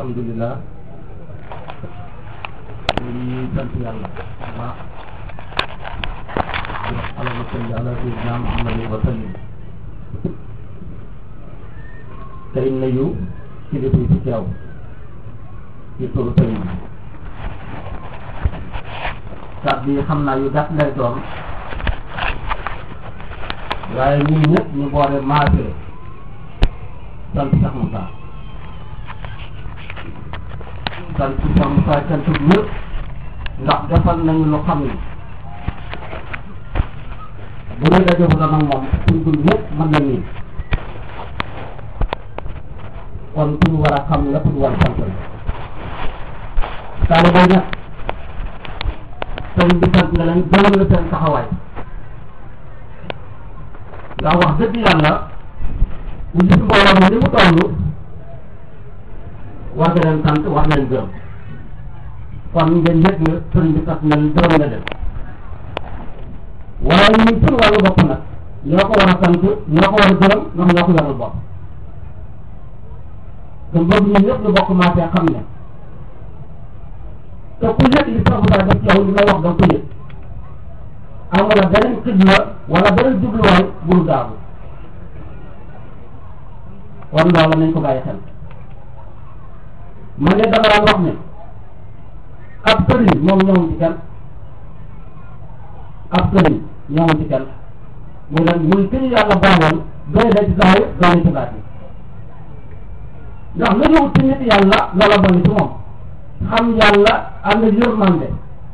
alhamdulilah ñu ngi sant yàlla bu baax di wax allahumma salli ala sayyidina muhammadin wa sallim tey nuyu kilifa yi ci teew ci turu sëriñ bi kàddu yi xam naa yu gàtt lay doon waaye ñun ñëpp ñu boole maase sant Cheikh Moussa sant Cheikh Moussa sant ñëpp ndax defal nañu lu xam ne bu ñu dajee bu nag moom suñ dund ñëpp mën na nii kon suñu war a xam la suñu war a sant la taalibe nag sëñ bi sant na leen gërëm la seen taxawaay ndax wax dëgg yàlla bu gis mbooloo mi ni mu toll war nga leen sant war leen gërëm kon ngeen yëg na sëriñ bi sant na leen gërëm na leen waaye ñun suñu wàllu bopp nag ñoo ko war a sant ñoo ko war a gërëm ndax ñoo ko yoral bopp te boobu ñun ñëpp ñu bokk maasee xam ne te ku yëg li sax bu def ci yow li may wax danga ko yëg amul la beneen xidma wala beneen jubluwaay bul gaawu kon loolu nañ ko bàyyi xel man de dama daan wax ne ab sëriñ moom ñëwul ci kenn ab sëriñ ñëwul ci kenn muy lan muy ki ñu yàlla baaxoon doy na ci saa yi doy na ci baat yi ndax la ñëw ci nit yàlla loola doy ci moom xam yàlla am na yërmande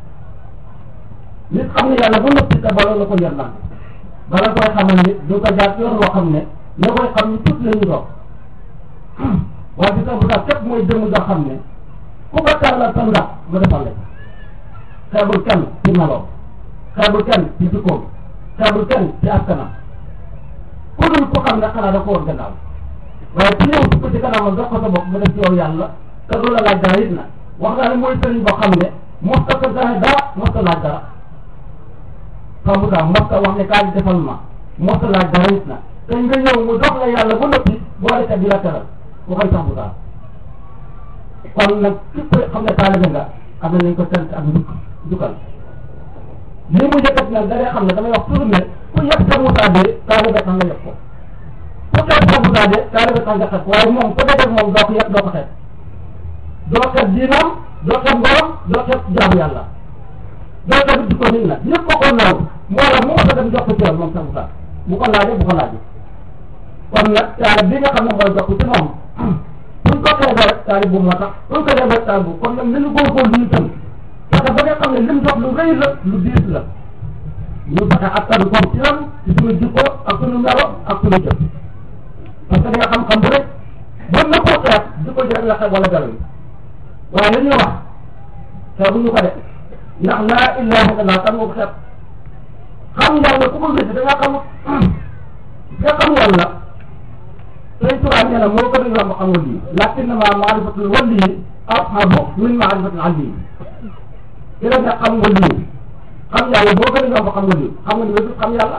nit xam ne yàlla ba noppi te bala la ko yërmande bala koy xamal nit du ko jaar yoon woo xam ne ña koy xam ni tuuti la ñu doon waaye ci sax bu képp mooy jëmm doo xam ne ku ko tàllal sa ndax mu defal la xeebul kenn ci meloo xeebul kenn ci jikkoom xeebul kenn ci askanam ku dul ko xam ne xanaa da ko war gannaaw waaye ku ñëw ko ci kanamam jox ko sa bopp mu def ci yow yàlla te du la laaj dara it na wax naa ne mooy sëriñ boo xam ne mos ta ko dara dara mos ta laaj dara xamu daa mos ta wax ne kaa di defal ma mos ta laaj dara it na te nga ñëw mu jox la yàlla ba noppi boole kat di la teral ku koy sax bu daa kon nag képp xam ne taalibe nga am nañ ko sant ak njukk njukkal li mu yëkkat nag da ngay xam ne damay wax toujours ne ku yëpp sa mutaa de taalibe tax nga yëpp ko ku xeeb sa mutaa de taalibe tax nga xeeb waaye moom ku dajeg moom doo ko yëpp doo ko xeeb doo xeeb diinam doo xeeb ngorom doo xeeb jaamu yàlla doo xeeb jikko nit nag ñëpp ko ko naaw moo la mu mos a dem jox ko ci yoon moom sa mutaa bu ko laajee bu ko laajee kon nag taalibe bi nga xam ne mooy jox ko ci moom buñ ko xeebee rek taalib bu moo tax buñ ko xeebee rek taalib bu kon nag nañu góorgóorlu ñu tëm parce que ba nga xam ne lim dox lu rëy la lu diis la ñu fexe attan ko ci lan ci suñu jikko ak suñu melo ak suñu jëf parce que da nga xam-xam bu rek bon na koo xeeb jikko ji rek la xeeb wala garaw waaye li ñuy wax xeebuñu ko de ndax laa ilaha illallah kan moo ko xeeb xam yàlla ku ko wéddi da nga xamut nga xam yàlla tey tubaab nee na moo gën a yomb xam nga lii lakinnama maarifatul wali ashabu min maarifatil ali ki la ne xam nga lii xam yàlla moo gën a yomb xam nga lii xam nga lii xam yàlla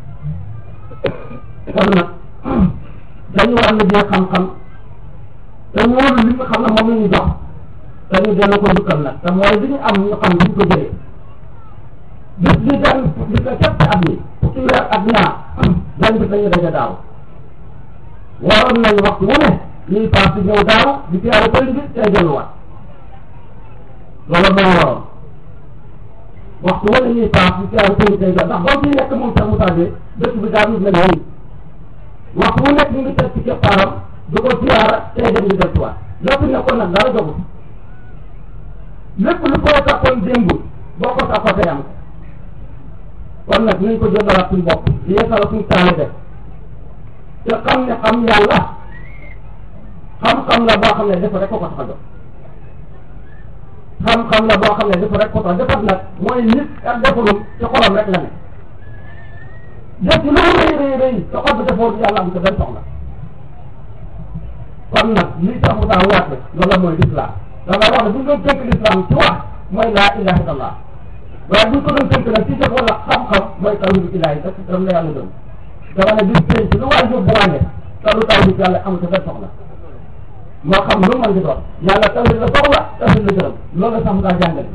kon nag dañu war a liggéey xam-xam te wóolu li nga xam ne moom la ñu jox te ñu delloo ko njukkal nag te mooy li ñu am ñu xam duñ ko jëlee bis bi dañ bis ko képp at mi fukki weer ak ñaar dañ bis lañu daje daaw waroon nañu waxtu wu ne ñuy paas di ñëw daaw di siyaare sëriñ bi tey delluwaat loolu moo waroon waxtu wu ne ñuy paas di siyaare sëriñ bi tey delluwaat ndax boo ciy nekk moom sax mu tàggee dëkk bi daal mel nii waxtu wu nekk ñu ngi teg ci keppaaram du ko siyaara tey dem di delluwaat loo fi nekkoon nag dara jogut lépp lu ko takkoon démb boo ko takkoo tey am kon nag nañ ko jëndalaat suñu bopp di yeesala suñu taalibe te xam ne xam yàlla xam-xam la boo xam ne dafa rek ko ko tax a jóg xam-xam la boo xam ne dafa rek ko tax defar nag mooy nit ak defarum ci xolam rek la ne def ci lu rëy rëy rëy te xol bi defoo yàlla am ko benn soxla kon nag lii tax mu taa waat loolu mooy lislaam dama wax ne bu ñu doon tënk lislaam ci wax mooy laa ilaha illallah waaye bu ñu ko doon tënk nag ci def wala xam-xam mooy tawhidu ilaahi te dam la yàlla gëm dama ne bis pénc lu waay yóbbu waane te lu taw bi yàlla amul sa benn soxla moo xam lu mën di doon yàlla tawhid la soxla tawhid la gërëm loolu la sax mu daa jàngale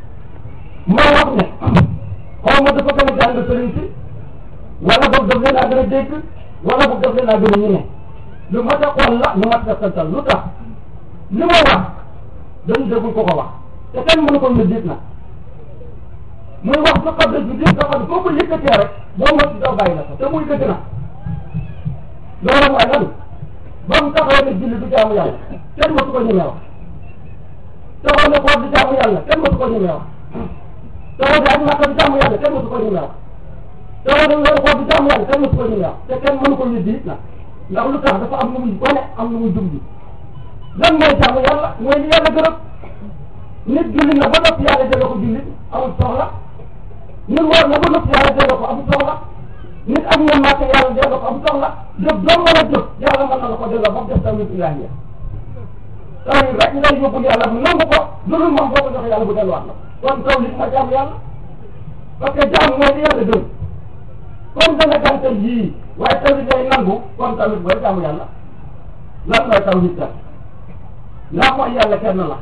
moo wax ne xaw ma dafa gën a jàng sëriñ si wala boog daf leen a gën a dégg wala boog daf leen a gën a ñeme lu mat a xool la lu mat a santal lu tax li ma wax dañu déglu ko ko wax te kenn mënu ko ñu diit na muy wax su xam ne du diit nga xam ne foo ko yëkkatee rek boo mot daw bàyyi la ko te muy dëgg na loolu mooy lan ba mu taxaw ne julli du jaamu yàlla kenn mësu ko ñemee wax taxaw ne koor du jaamu yàlla kenn mësu ko ñemee wax taxaw ne aj Makka du jaamu yàlla kenn mësu ko ñemee wax taxaw ne weeru koor du jaamu yàlla kenn mësu ko ñemee wax te kenn mënu ko ñu diit na ndax lu tax dafa am lu muy wane am lu muy jumbi lan mooy jaamu yàlla mooy li yàlla gërëm nit julli na ba noppi yàlla delloo ko julli amul soxla nit woor na ba noppi yàlla delloo ko amul soxla nit am na màkk yàlla delloo ko amul soxla jëf doo mën a jëf yàlla mën na la ko delloo ba mu def tawhid ilaahiya tawhid rek ngay yóbbul yàlla mu nangu ko dulul moom boo ko joxe yàlla bu delluwaat la kon tawhid ma jaamu yàlla parce que jaamu mooy li yàlla gërëm comme da nga gàntal yii waaye tawhid lay nangu kon tawhid mooy jaamu yàlla lan mooy tawhid kat ndax mooy yàlla kenn la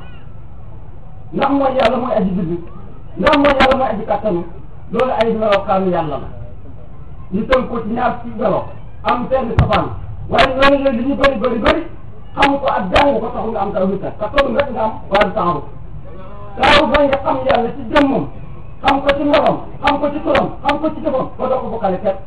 ndax mooy yàlla mooy aji bind ndax mooy yàlla mooy aji kattanu loolu ay melokaanu yàlla la ñu tënk ko ci ñaar ci melo am benn safaan waaye loolu la li ñu bëri bëri bëri xam ko ak jàng ko taxul nga am tawhid kat te toll rek nga am waaye du taaru taaru mooy nga xam yàlla ci jëmmam xam ko ci meloom xam ko ci turam xam ko ci jëfam ba doo ko bokkale kenn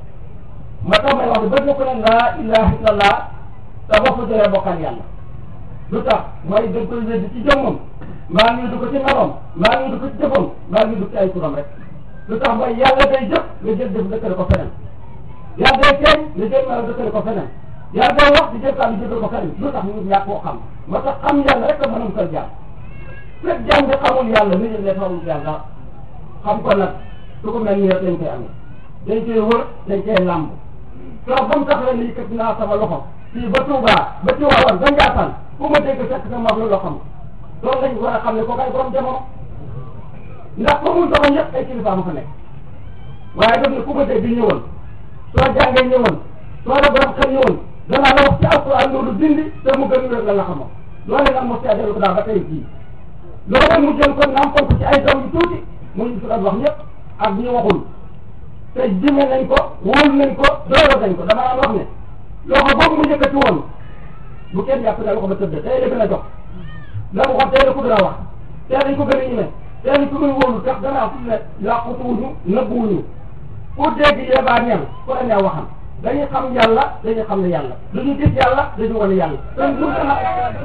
ma tax may wax ne bëgg ko ne laa ilaha illallah te boo ko jëlee bokkal yàlla lu tax mooy dañ koy wéddi ci jëmmam maa ngi du ko ci meloom maa ngi du ko ci jëfam maa ngi du ci ay turam rek lu tax mooy yàlla day jëf nga jël jëf dëkkale ko feneen yàlla day feeñ nga jël melo dëkkale ko feneen yàlla day wax di jël kàddu jëkkale ko feneen lu tax ñu ñàkk koo xam moo tax xam yàlla rek a mën a musal jaam fekk jaam bi xamul yàlla nit ñi ne xamul yàlla xam ko nag su ko mel nii rek dañ koy amee dañ koy wër dañ koy làmb soo ba mu tax la ni kat naa sama loxo fii ba Touba ba Tiwaawan ba Ndiassane fu ma dégg fekk sama wax loo xam loolu lañ war a xam ne ko kay borom jamono ndax fa mu doxoon yëpp ay kilifa ma fa nekk waaye daf ne ku ma dégg ñëwoon soo jàngee ñëwoon soo la borom xel ñëwoon danaa la wax ci alquran loolu dindi te mu gën wér la la xamoon loolu nag mos caa dellu ko daal ba tey jii loolu mu jël ko nampal ko ci ay doom yu tuuti mu ñu fi doon wax ñëpp ak ñi waxul te jime nañ ko wóol nañ ko doyoo nañ ko dama daan wax ne loxo boobu mu yëkkati woon bu kenn jàpp ne loxo ba tëdd tey la gën a jox la mu wax tey la ko gën a wax tey lañ ko gën a ñime tey lañ ko gën a wóolu tax danaa fu ne làqutuwuñu nëbbuwuñu ku dégg yebaa ñam ko la ñaa waxam dañuy xam yàlla dañuy xam ne yàlla dañuy gis yàlla dañuy wane yàlla kon bu dana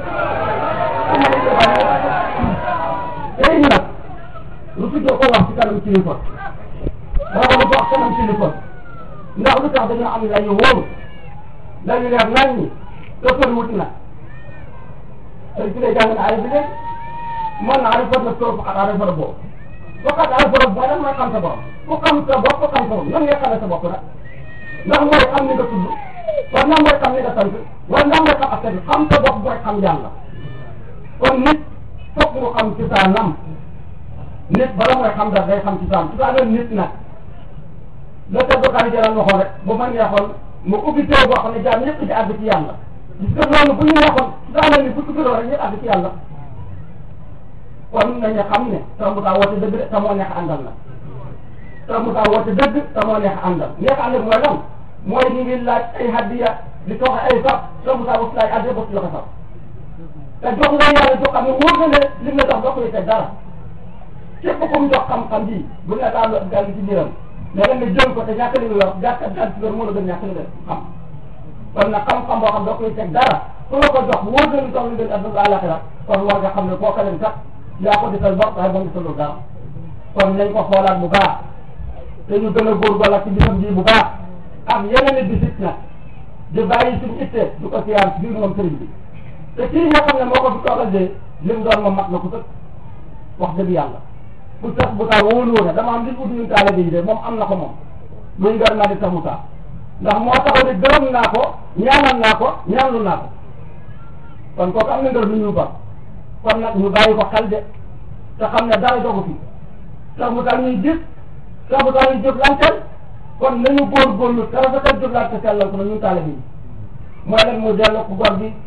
tey nag lu fi doo ko wax ci kanam kilifa moo ko wax kanam kilifa ndax lu tax dañoo am lañu wóoru lañu leer nañ ñi toppal wut na te ci lay jàng na ay bi léegi mën na arifat na trop faqat arifat na boobu faqat arifat na boobu lan mooy xam sa bopp ku xam sa bopp xam sa bopp nan ngay xamee sa bopp nag ndax mooy xam ni nga tudd war na mooy xam ni nga sant war na mooy xam askan bi xam sa bopp mooy xam yàlla kon nit foog mu xam ci saa nam nit bala mooy xam dara day xam ci saa ci saa nit nag la te dokaani jaral waxoon rek bu ma neexoon mu ubbi téere boo xam ne jaam ñëpp di àgg ci yàlla gis nga loolu bu ñu neexoon ci saa ni bu tuddoo rek ñëpp àgg ci yàlla kon nañu xam ne Sëñ Moussa woote dëgg de te moo neex àndal na Sëñ Moussa woote dëgg te moo neex àndal neex àndal mooy lan mooy ñu ngi laaj ay hadiya di toog ay sax Sëñ Moussa ba laaj addiya ba joxe sax te jox nga yàlla jox xam ne wóor na ne li nga jox doo koy teg dara képp ku mu jox xam-xam bii bu ne daal daal ci biiram mais da nga jël ko te ñàkk li nga yor gàtt ak gàtt yor moo la gën ñàkk li nga xam kon nag xam-xam boo xam doo koy teg dara ku la ko jox wóor na ni jox li gën àdduna àllaxira kon war nga xam ne koo leen sax yaa ko defal bopp waaye moom gisalul dara kon nañ ko xoolaat bu baax te ñu gën a góorgóorlu ci bisam bii bu baax ak yeneen i bisit nag di bàyyi suñu ittee du ko siyaar biir moom sëriñ bi te kii nga xam ne moo ko fi toogal de li mu doon moom mat na ko sëkk wax dëgg yàlla bu sax bu taa wóolu woon dama am li ut ñun taale bi de moom am na ko moom muy ngar naa di sax mu taa ndax moo taxaw ne gërëm naa ko ñaanal naa ko ñaanlu naa ko kon kooku am na ngër lu ñu ba kon nag ñu bàyyi ko xel de te xam ne dara dogu fi sax mu taa ñuy gis sax mu taa ñuy jëflanteel kon nañu góorgóorlu te rafetal jëflante sellal ko na ñun taale bi mooy leen mu delloo ko gor bi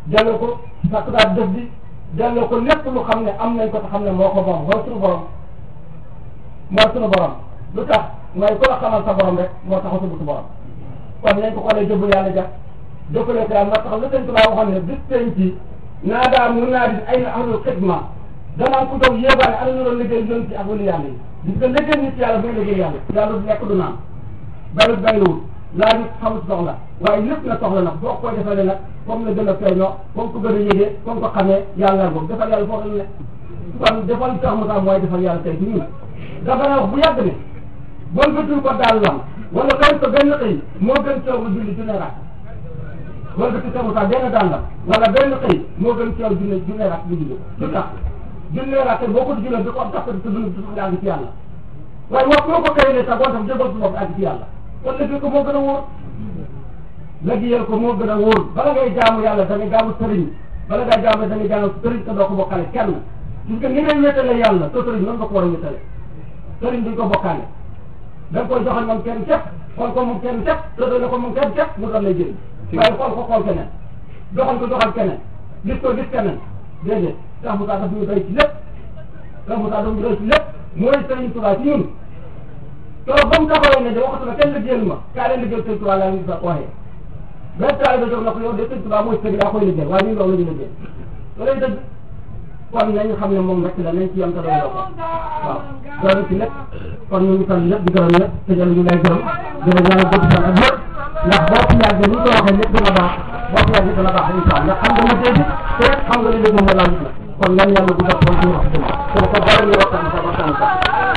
delloo ko sakuraat def bi delloo ko lépp lu xam ne am nañ ko te xam ne moo ko moom mooy suñu borom mooy suñu borom lu tax mooy ku la xamal sa borom rek moo tax a subu su borom kon nañ ko xoolee jëbbu yàlla ja jëppale ko yàlla moo tax lu sëñ Tuubaa waxoon ne bis penc ci naa daa mun naa di ay na ahlul xidma danaan ku doon yéebaane ana ñu doon liggéey yoon ci ak wali yàlla yi gis nga liggéey nit yàlla mooy liggéey yàlla yàlla du lekk du naan bayut bayluwul laa nit xamut soxla waaye lépp na soxla nag boo koy defalee nag comme la gën a feeñoo comme ko gën a yégee comme ko xamee yàlla boobu defal yàlla foofu la ne kon defal tax mu tax mooy defal yàlla tey ci ñun dafa na wax bu yàgg ne bon bëtul ko daal lam wala kaw ko benn xëy moo gën coow lu julli junne rak wala bëtul tax mu tax benn daal lam wala benn xëy moo gën coow junne junne rak bu julli lu tax junne rak boo ko jullee da ko am tax te dund nga àgg ci yàlla waaye wax boo ko xëylee sax boo tax jëbal su bopp àgg ci yàlla kon liggéey ko moo gën a wóor liggéeyal ko moo gën a wóor bala ngay jaamu yàlla da ngay jaamu sëriñ bala ngay jaamu da ngay jaamu sëriñ te doo ko bokkale kenn gis nga ni ngay wéetale yàlla te sëriñ noonu nga ko war a wéetale sëriñ duñ ko bokkaale da nga koy joxal moom kenn képp xool ko moom kenn képp te doon ko moom kenn képp mu doon lay jëriñ waaye xool ko xool keneen doxal ko doxal keneen gis ko gis keneen déedéet Cheikh Moussa daf ñu doy ci lépp Cheikh Moussa daf ñu doy ci lépp mooy sëriñ Tuubaa ci ñun keroog ba mu taxawee ne de waxatu na kenn liggéeyal ma kaa leen liggéeyal sëñ Tuubaa laa ngi sa waxee benn taal ba jóg na ko yow de sëñ Tuubaa mooy sëñ daa koy liggéeyal waaye ñun loolu la ñu liggéey loolay dëgg kon nañu xam ne moom rek la nañ ci yem te doy ko waaw loolu ci lépp kon ñu ngi sant ñëpp di gërëm ñëpp te jël ñu lay gërëm dina ñaanal gudd fan ak yëpp ndax boo fi yàggee ni ñu ko waxee lépp dina baax boo fi yàggee dina baax incha allah ndax xam nga liggéey bi te xam nga li liggéey moo laal kon yan yàlla gudd ak fan ci wax dëgg te ko bari ñu waxtaan sa waxtaan sa